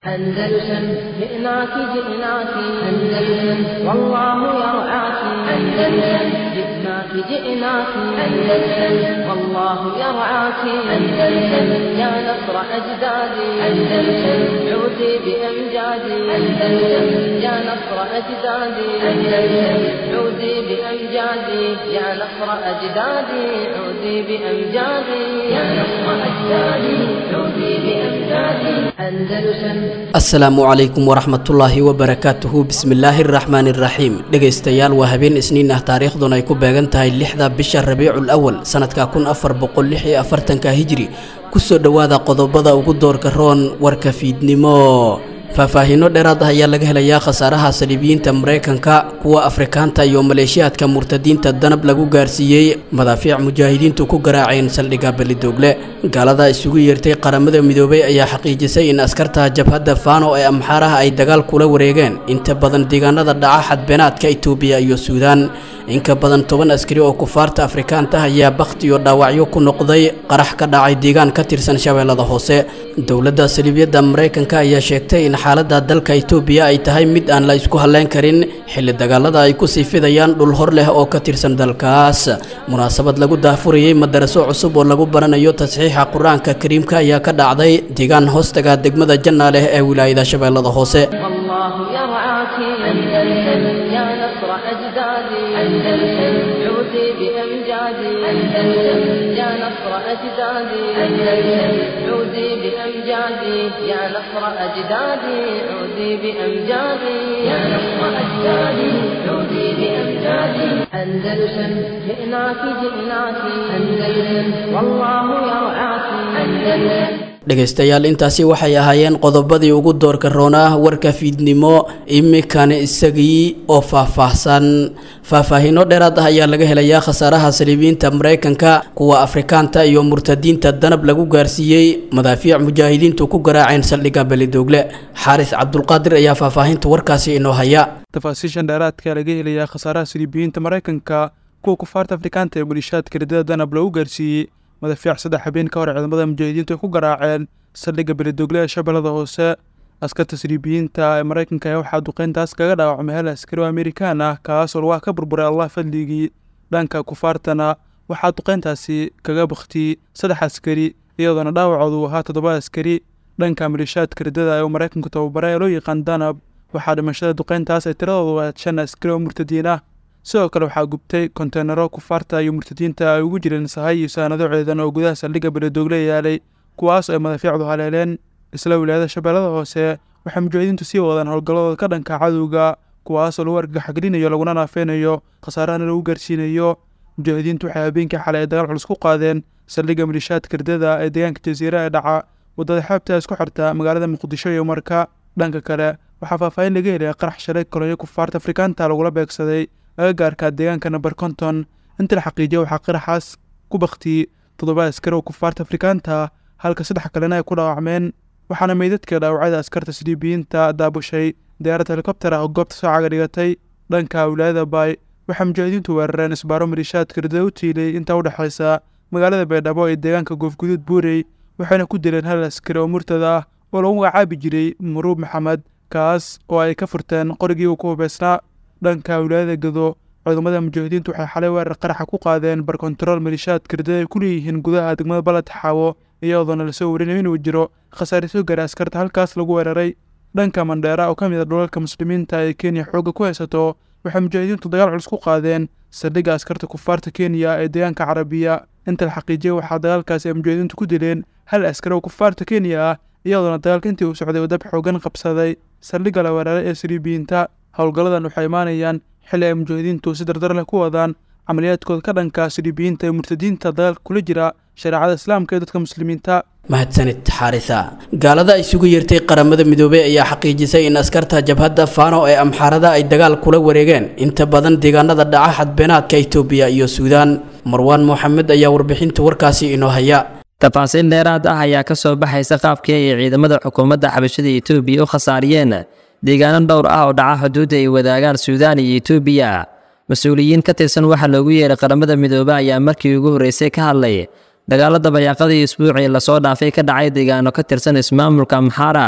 أندلسن جئناك جئناك أندلسن والله يرعاك أندلسن جئناك جئناك أندلسن والله يرعاك أندلسن يا نصر أجدادي أندلسن عودي بأمجادي أندلسن يا نصر أجدادي أندلسن عودي بأمجادي يا نصر أجدادي عودي بأمجادي يا نصر أجدادي عودي بأمجادي أندلسن asalaamu calaykum waraxmatullaahi wabarakaatuhu bismillaahi araxmaani iraxiim dhegaystayaal waa habeen isniin ah taariikhduna ay ku beegan tahay lixda bisha rabiicul awal sanadka kun afar boqol lix iyo afartanka hijri kusoo dhowaada qodobada ugu doorka roon warka fiidnimo faahfaahiino dheeraad ah ayaa laga helayaa khasaaraha saliibiyiinta maraykanka kuwa afrikaanta iyo maleeshiyaadka murtadiinta danab lagu gaarsiiyey madaafiic mujaahidiintu ku garaaceen saldhigga belidoogle gaalada isugu yeertay qaramada midoobay ayaa xaqiijisay in askarta jabhadda faano ee amxaaraha ay dagaal kula wareegeen inta badan deegaanada dhaca xadbeenaadka itoobiya iyo suudaan inka badan toban askari oo kufaarta afrikaanta ayaa bakhti iyo dhaawacyo ku noqday qarax ka dhacay deegaan ka tirsan shabeellada hoose dowladda saliibyadda maraykanka ayaa sheegtay in xaaladda dalka itoobiya ay tahay mid aan la isku halleyn karin xilli dagaalada ay ku sii fidayaan dhul hor leh oo ka tirsan dalkaas munaasabad lagu daahfurayey madaraso cusub oo lagu baranayo tasxiixa qur-aanka kariimka ayaa ka dhacday deegaan hoostaga degmada janna leh ee wilaayada shabeellada hoose والله يرعاك أندلسن يا نصر أجدادي أندلسن عودي بأمجادي أندلسن يا نصر أجدادي أندلسن عودي بأمجادي يا نصر أجدادي عودي بأمجادي يا نصر أجدادي عودي بأمجادي أندلسن جئناك جئناك أندلسن والله يرعاك أندلسن dhegaystayaal intaasi waxay ahaayeen qodobadii ugu doorka roonaa warka fiidnimo iminkana isagii oo faahfaahsan faahfaahiino dheeraad ah ayaa laga helayaa khasaaraha saliibiyiinta maraykanka kuwa afrikaanta iyo murtadiinta danab lagu gaarsiiyey madaafiic mujaahidiintu ku garaaceen saldhigga belidoogle xaaris cabdulqaadir ayaa faahfaahinta warkaasi inoo haya tafaasiishan dheeraadka laga helayaa khasaaraha saliibiyiinta maraykanka kuwa kufaarta afrikaanta ee malishaadka ridada danab lagu gaarsiiyey madaafiic saddex habeen ka hor ciidamada mujaahidiintu ay ku garaaceen saldhigga belidogle ee shabeellada hoose askarta saliibiyiinta ee maraykanka ayaa waxaa duqeyntaas kaga dhaawacmay hal askari oo amerikaan ah kaasoo lugaha ka burburay allah fadligii dhanka kufaartana waxaa duqeyntaasi kaga baktiyey saddex askari iyadoona dhaawacoodu ahaa toddoba askari dhanka malishaadka ridada ee uu maraykanku tababaray ee loo yaqaan danab waxaa dhimashada duqeyntaas ay tiradoodu ahayd shan askari oo murtadiin ah sidoo kale waxaa gubtay konteenaro kufaarta iyo murtadiinta ay ugu jireen sahay iyo saanado ceedan oo gudaha saldhigga beledoogle yaalay kuwaas ay madaafiicdu haleeleen isla wilaayada shabeellada hoose waxay mujaahidiintu sii wadaan howlgalladooda ka dhanka cadowga kuwaasoo lagu argagaxgelinayo laguna naafeynayo khasaarahana lagu gaarsiinayo mujaahidiintu waxay habeenkii xalay ay dagaal culus ku qaadeen saldhigga malishaadka ridada ee deegaanka jasiira ee dhaca waddada xeebta isku xirta magaalada muqdisho iyo marka dhanka kale waxaa faahfaahin laga helaya qarax shalay kolonyo kufaarta afrikaanta lagula beegsaday agagaarka deegaanka namber konton inta la xaqiijiya waxaa qaraxaas ku baktiyey toddoba askari oo kufaarta afrikaanta halka saddex kalena ay ku dhaawacmeen waxaana meydadka dhaawacada askarta siliibiyiinta daabushay diyaarad helikobter ah oo goobta soo caga dhigatay dhanka wilaayada baay waxaa mujaahidiintu weerareen isbaaro malishaadka ridada u tiilay intaa u dhexaysa magaalada baydhabo ee deegaanka goofguduud buurey waxayna ku dileen hal askari oo murtada ah oo lagu magacaabi jiray muruub maxamed kaas oo ay ka furteen qorigii uu ku hubeysnaa dhanka wilaayada gado ciidamada mujaahidiintu waxay xalay weerar qaraxa ku qaadeen barkontarool malishaadka ridada ay ku leeyihiin gudaha degmada baled xaawo iyadoona lasoo warinayo inuu jiro khasaare soo gaaray askarta halkaas lagu weeraray dhanka mandheera oo ka mid a dhulalka muslimiinta ee kenya xoogga ku haysato waxay mujaahidiintu dagaal culus ku qaadeen saldhigga askarta kufaarta kenya ee deegaanka carabiya inta la xaqiijiyay waxaa dagaalkaasi ay mujaahidiintu ku dileen hal askari oo kufaarta kenya ah iyadoona dagaalka intii uu socday uu dab xoogan qabsaday saldhigga la weeraray ee saliibiyiinta howlgalladan waxay imaanayaan xilli ay mujaahidiintu si dardar leh ku wadaan camaliyaadkooda ka dhanka saliibiyiinta ee murtadiinta dagaalka kula jira shareecada islaamka ee dadka muslimiinta mahadsanid xaarisa gaalada isugu yeertay qaramada midoobey ayaa xaqiijisay in askarta jabhadda faano ee amxaarada ay dagaal kula wareegeen inta badan deegaanada dhaca xadbeenaadka itoobiya iyo suudaan marwaan moxamed ayaa warbixinta warkaasi inoo haya tafaasiil dheeraad ah ayaa ka soo baxaysa qaabkii ay ciidamada xukuumadda xabashada etoobiya u khasaariyeen deegaano dhowr ah oo dhaca xuduudda ay wadaagaan suudaan iyo etoobiya mas-uuliyiin ka tirsan waxaa loogu yeeray qaramada midoobe ayaa markii ugu horreysay ka hadlay dagaalada bayaaqadii isbuucii lasoo dhaafay ka dhacay deegaano ka tirsan ismaamulka amxaara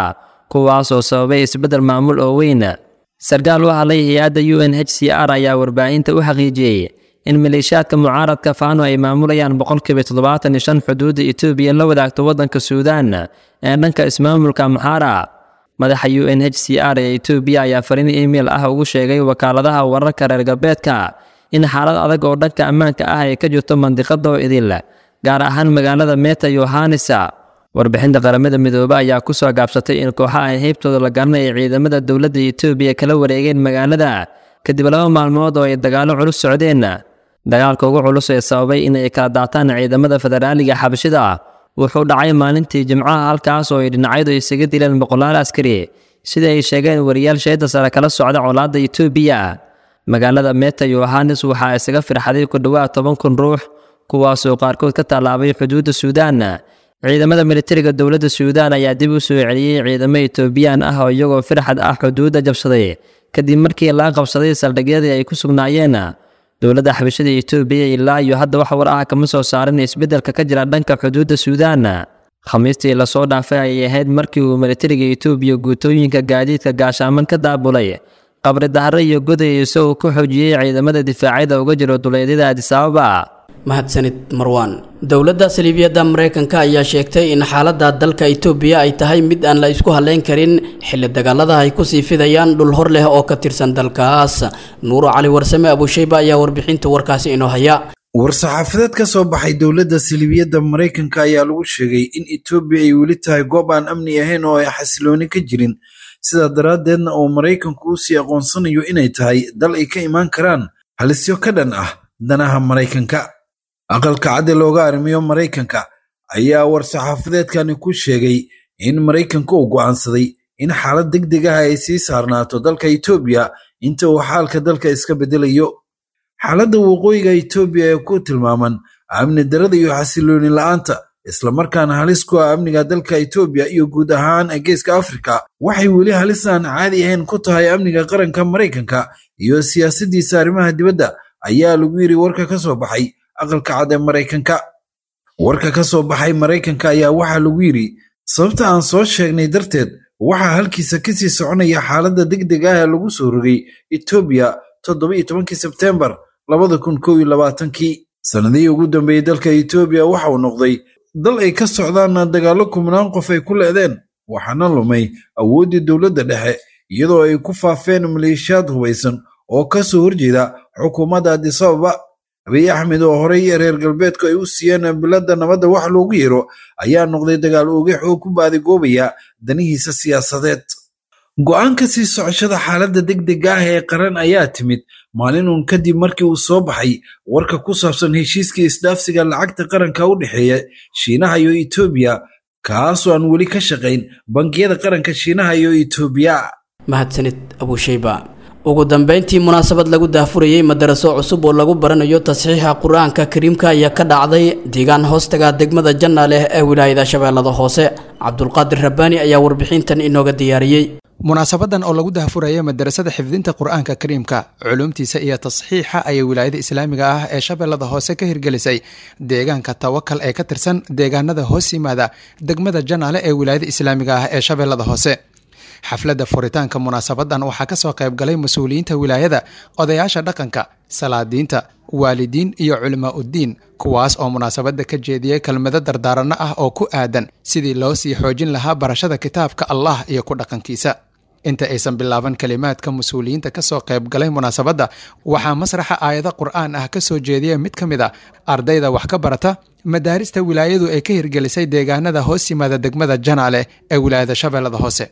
kuwaasoo sababay isbeddel maamul oo weyn sarkaal u hadlay hay-adda u n h c r ayaa warbaahinta u xaqiijiyey in maleeshiyaadka mucaaradka faano ay maamulayaan boqolkiiba toddobaatan iyo shan xuduudda etoobiya la wadaagto waddanka suudaan ee dhanka ismaamulka maxaara madaxa u n h c r ee etoobiya ayaa fariin email ah ugu sheegay wakaaladaha wararka reer galbeedka in xaalad adag oo dhanka ammaanka ah ay ka jirto mandiqada oo idil gaar ahaan magaalada meta yohanisa warbixinta qaramada midoobe ayaa ku soo gaabsatay in kooxaha ay heybtooda la garanay ay ciidamada dowladda etoobiya kala wareegeen magaalada kadib laba maalmood oo ay dagaallo culus socdeen dagaalka ugu culus ee sababay in ay kala daataan ciidamada federaaliga xabashida wuxuu dhacay maalintii jimcaha halkaas oo ay dhinacyadu isaga dileen boqolaal askari sida ay sheegeen wariyaal sheeda sare kala socda colaadda etoobiya magaalada meta yohanes waxaa isaga firxaday ku dhowaad toban kun ruux kuwaasoo qaarkood ka tallaabay xuduudda suudaan ciidamada militariga dowladda suudaan ayaa dib u soo celiyey ciidamo etoobiyaan ah oo iyagoo firxad ah xuduudda jabsaday kadib markii laga qabsaday saldhigyadii ay ku sugnaayeen dowladda xabashada etoobiya ilaa iyo hadda wax war ah kama soo saarin isbeddelka ka jira dhanka xuduudda suudaan khamiistii lasoo dhaafay ayay ahayd markii uu militariga etoobiya guutooyinka gaadiidka gaashaaman ka daabulay qabri dahre iyo goday isagoo ku xoojiyey ciidamada difaacyada uga jiro duleedyada adisababa mahadsanid marwaan dowladda saliibiyadda maraykanka ayaa sheegtay in xaaladda dalka itoobiya ay tahay mid aan la isku haleyn karin xilli dagaalada ay kusii fidayaan dhul hor leh oo ka tirsan dalkaas nuuro cali warsame abushayba ayaa warbixinta warkaasi inoo haya war-saxaafadeed ka soo baxay dowladda saliibiyadda maraykanka ayaa lagu sheegay in etoobiya ay weli tahay goob aan amni ahayn oo ay xasilooni ka jirin sidaa daraaddeedna uu maraykanku u sii aqoonsanayo inay tahay dal ay ka imaan karaan halisyo ka dhan ah danaha maraykanka aqalka cadde looga arrimiyo maraykanka ayaa war-saxaafadeedkani ku sheegay in maraykanka uu go'aansaday in xaalad deg deg ah ay sii saarnaato dalka etoobiya inta uu xaalka dalka iska beddelayo xaaladda waqooyiga etoobiya ee ku tilmaaman amni darada iyo xasilooni la'aanta islamarkaana halis ku ah amniga dalka etoobiya iyo guud ahaan geeska afrika waxay weli halis aan caadi ahayn ku tahay amniga qaranka maraykanka iyo siyaasaddiisa arrimaha dibadda ayaa lagu yidhi warka ka soo baxay aqalka cad ee maraykanka warka ka soo baxay maraykanka ayaa waxaa lagu yidhi sababta aan soo sheegnay darteed waxaa halkiisa kasii soconaya xaaladda deg deg ah ee lagu soo rogay etoobiya toddoba iyo tobankii sebteembar labada kun kow iyo labaatankii sannadihii ugu dambeeyey dalka etoobiya waxa uu noqday dal ay ka socdaan dagaallo kumnaan qof ay ku le'deen waxaana lumay awooddii dowladda dhexe iyadoo ay ku faafeen maleeshiyaad hubaysan oo ka soo horjeeda xukuumadda adisababa abiy axmed oo horey reer galbeedku ay u siiyeen biladda nabadda wax loogu yeero ayaa noqday dagaal ogex oo ku baadigoobaya danihiisa siyaasadeed go'aanka sii socoshada xaaladda deg dega ah ee qaran ayaa timid maalin uun kadib markii uu soo baxay warka ku saabsan heshiiskii isdhaafsiga lacagta qaranka u dhexeeya shiinaha iyo etoobiya kaasoo aan weli ka shaqayn bangiyada qaranka shiinaha iyo etoobiya mahadsanid abushayba ugu dambeyntii munaasabad lagu daafurayey madaraso cusub oo lagu baranayo tasxiixa qur-aanka kariimka ayaa ka dhacday deegaan hoostaga degmada janna leh ee wilaayada shabeellada hoose cabdulqaadir rabbaani ayaa warbixintan inooga diyaariyey munaasabadan oo lagu daafuraya madarasada xifdinta qur-aanka kariimka culuumtiisa iyo tasxiixa ayay wilaayada islaamiga ah ee shabeellada hoose ka hirgelisay deegaanka tawakal ee ka tirsan deegaanada hoos yimaada degmada janaale ee wilaayada islaamiga ah ee shabeellada hoose xafladda furitaanka munaasabadan waxaa kasoo qaybgalay mas-uuliyiinta wilaayada odayaasha dhaqanka salaadiinta waalidiin iyo culimaa uddiin kuwaas oo munaasabadda ka jeediyey kelmado dardaaranno ah oo ku aadan sidii loo sii xoojin lahaa barashada kitaabka allah iyo ku dhaqankiisa inta aysan bilaaban kelimaadka mas-uuliyiinta kasoo qaybgalay munaasabadda waxaa masraxa aayado qur-aan ah kasoo jeediya mid ka mid a ardayda wax ka barata madaarista wilaayadu ay ka hirgelisay deegaanada hoos yimaada degmada janaale ee wilaayada shabeellada hoose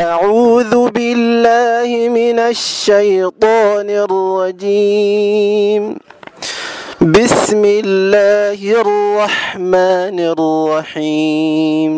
أعوذ بالله من الشيطان الرجيم بسم الله الرحمن الرحيم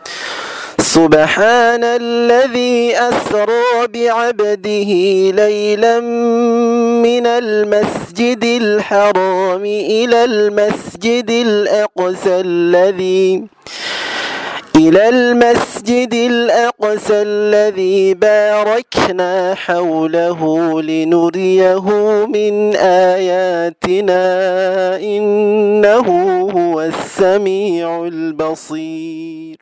سبحان الذي أسرى بعبده ليلا من المسجد الحرام إلى المسجد الأقصى الذي إلى المسجد الأقصى الذي باركنا حوله لنريه من آياتنا إنه هو السميع البصير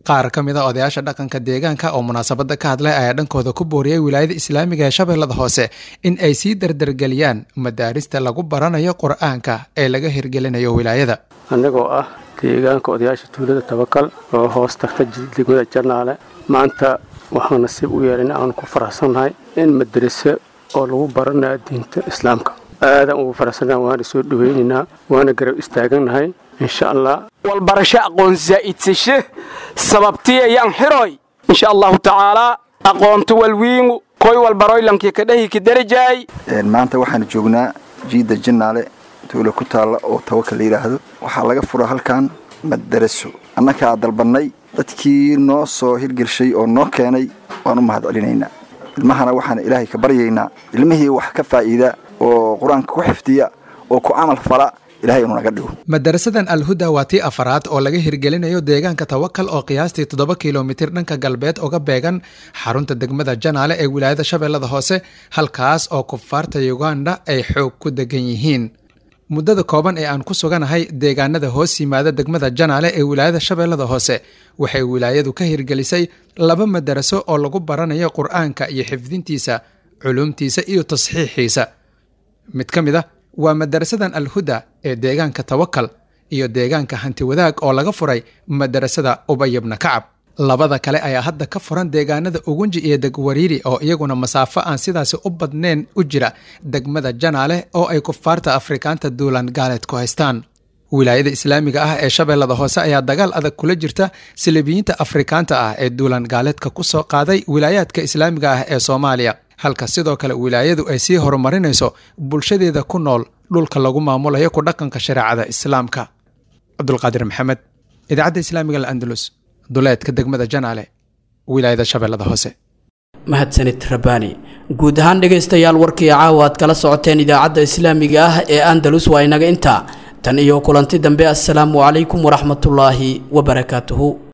qaar ka mid a odayaasha dhaqanka deegaanka oo munaasabadda ka hadlay ayaa dhankooda ku booriyey wilaayada islaamiga ee shabeellada hoose in ay sii dardargeliyaan madaarista lagu baranayo qur-aanka ee laga hirgelinayo wilaayada annagoo ah deegaanka odayaasha tuulada tabakal oo hoos tagta degmada janaale maanta waxaan nasiib u yeelana aan ku faraxsannahay in madrase oo lagu baranayo diinta islaamka aadaan ugu faraxsannaha waana soo dhowaynaynaa waana garab istaagannahay insha allah walbarasho aqoon zaa'idsashe sababtii ayaan xiroy insha allahu tacaalaa aqoonto walwiingu koy walbaroylankii kadhahi kadarajaay maanta waxaan joognaa jiidda jannaale tuula ku taalla oo tawakal la yidhaahdo waxaa laga fura halkan madaraso annakaa dalbannay dadkii noo soo hirgelshay oo noo keenay waan u mahad celinaynaa ilmahana waxaan ilaahay ka baryaynaa ilmihii wax ka faa'iida oo qur-aanka ku xifdiya oo ku camal fala ilahay inuu naga dhigo madarasadan alhuda waa tii afaraad oo laga hirgelinayo deegaanka tawakal oo qiyaastii toddoba kilomitir dhanka galbeed uga beegan xarunta degmada janaale ee wilaayada shabeellada hoose halkaas oo kufaarta uganda ay xoog ku degan yihiin muddada kooban ee aan ku suganahay deegaanada hoos yimaada degmada janaale ee wilaayada shabeellada hoose waxay wilaayadu ka hirgelisay laba madaraso oo lagu baranayo qur-aanka iyo xifdintiisa culumtiisa iyo tasxiixiisa mid ka mid a waa madarasadan alhuda ee deegaanka tawakal iyo deegaanka hanti wadaag oo laga furay madarasada ubayabna kacab labada kale ayaa hadda ka furan deegaanada ugunji iyo degwariiri oo iyaguna masaafo aan sidaasi u badnayn u jira degmada janaale oo ay kufaarta afrikaanta duulan gaaleed ku haystaan wilaayada islaamiga ah ee shabeellada hoose ayaa dagaal adag kula jirta silibiyiinta afrikaanta ah ee duulan gaaleedka ku soo qaaday wilaayaadka islaamiga ah ee soomaaliya halka sidoo kale wilaayadu ay sii horumarinayso bulshadeeda ku nool dhulka lagu maamulayo ku dhaqanka shareecada islaamka cabdulqaadir maxamed idaacadda islaamiga alandalus duleedka degmada janaale wilaayada shabeellada hoose mahadsanid rabbaani guud ahaan dhegaystayaal warkii caawa aad kala socoteen idaacadda islaamiga ah ee andalus waa inaga intaa tan iyo kulanti dambe assalaamu calaykum waraxmatullaahi wabarakaatuhu